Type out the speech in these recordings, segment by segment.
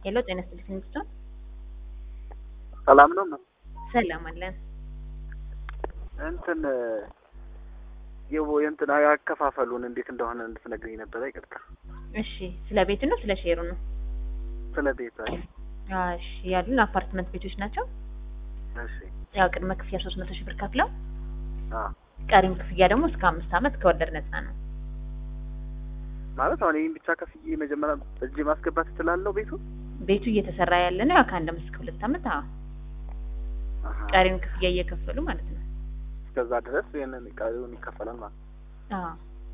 ሄሎ ጤና ይስጥልኝ ሚስቶን ሰላም ነው። ሰላም አለን። እንትን የቦ እንትን ያከፋፈሉን እንዴት እንደሆነ እንድትነግሪኝ ነበረ። ይቅርታ። እሺ ስለ ቤቱ ነው ስለ ሼሩ ነው? ስለ ቤት። እሺ ያሉን አፓርትመንት ቤቶች ናቸው። እሺ ያው ቅድመ ክፍያ ሶስት መቶ ሺህ ብር ከፍለው አ ቀሪም ክፍያ ደግሞ እስከ አምስት ዓመት ከወለድ ነፃ ነው። ማለት አሁን ይህን ብቻ ከፍዬ መጀመሪያ እጅ ማስገባት እችላለሁ ቤቱ? ቤቱ እየተሰራ ያለ ነው ያው ከአንድ አመት እስከ ሁለት ዓመት። አዎ አሀ። ቀሪም ክፍያ እየከፈሉ ማለት ነው። እስከዛ ድረስ ይህንን ቀሪውን ይከፈላል ማለት ነው። አዎ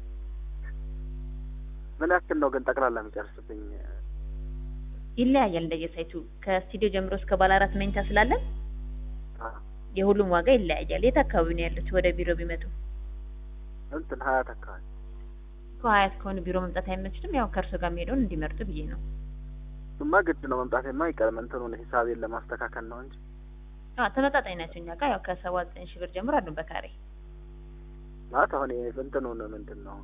ምን ያክል ነው ግን ጠቅላላ የሚጨርስብኝ? ይለያያል እንደየሳይቱ ከስቱዲዮ ጀምሮ እስከ ባለ አራት መኝታ ስላለን አ የሁሉም ዋጋ ይለያያል። የት አካባቢ ነው ያሉት? ወደ ቢሮ ቢመጡ እንትን ሀያት አካባቢ ከሀያት ከሆኑ ቢሮ መምጣት አይመችትም። ያው ከእርሶ ጋር የሚሄደውን እንዲመርጡ ብዬ ነው። እሱማ ግድ ነው መምጣቴማ አይቀርም። እንትኑን ሂሳቤን ለማስተካከል ነው እንጂ አዎ ተመጣጣኝ ናቸው። እኛ ጋር ያው ከሰባ ዘጠኝ ሺህ ብር ጀምሮ አሉ በካሬ ማለት አሁን ይሄ እንትኑን ምንድን ነው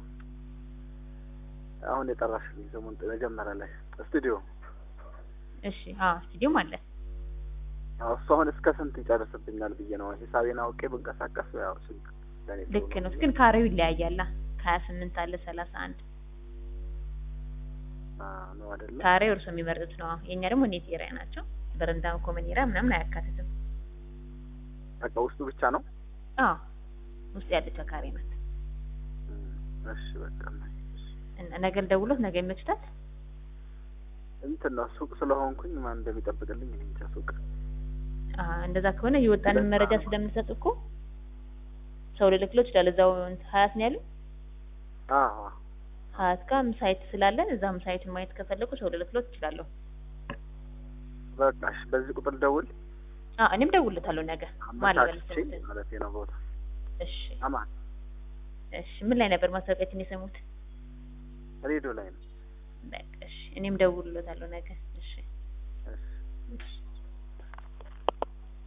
አሁን የጠራሽልኝ ስሙን መጀመሪያ ላይ ስቱዲዮ እሺ አዎ ስቱዲዮም አለ። አዎ እሱ አሁን እስከ ስንት ይጨርስብኛል ብዬ ነው ሂሳቤን አውቄ ብንቀሳቀስ ያው ስንት ለኔ ጥሩ ልክ ነው ብዬ ግን ካሬው ይለያያላ። ከሀያ ስምንት አለ ሰላሳ አንድ አ ነው አይደለ ካሬው እርሶ የሚመርጡት ነው። አዎ የእኛ ደግሞ ኔት ኤሪያ ናቸው። በረንዳ ኮመን ኤሪያ ምናምን አያካትትም። በቃ ውስጡ ብቻ ነው አዎ ውስጥ ያለችው ካሬ ናት። እም፣ እሺ በቃ እሺ። እና ነገ ልደውሎት ነገ ይመችታል? እንትን ነው ሱቅ ስለሆንኩኝ ማን እንደሚጠብቅልኝ እኔ እንጃ ሱቅ አዎ እንደዛ ከሆነ የወጣንን መረጃ ስለምንሰጥ እኮ ሰው ልልክሎ ይችላል። እዛው ሀያት ነው ያሉ አዎ ሀያት ጋር ሳይት ስላለን እዛም ሳይቱን ማየት ከፈለጉ ሰው ልልክሎት ይችላለሁ። በቃ እሺ በዚህ ቁጥር ደውል አዎ እኔም ደውልለታለሁ ነገ ማለት አመቻችቼ ማለት ነው ቦታ እሺ አማን እሺ ምን ላይ ነበር ማስታወቂያችን የሰሙት? ሬዲዮ ላይ ነው በቃ እሺ እኔም ደውልለታለሁ ነገ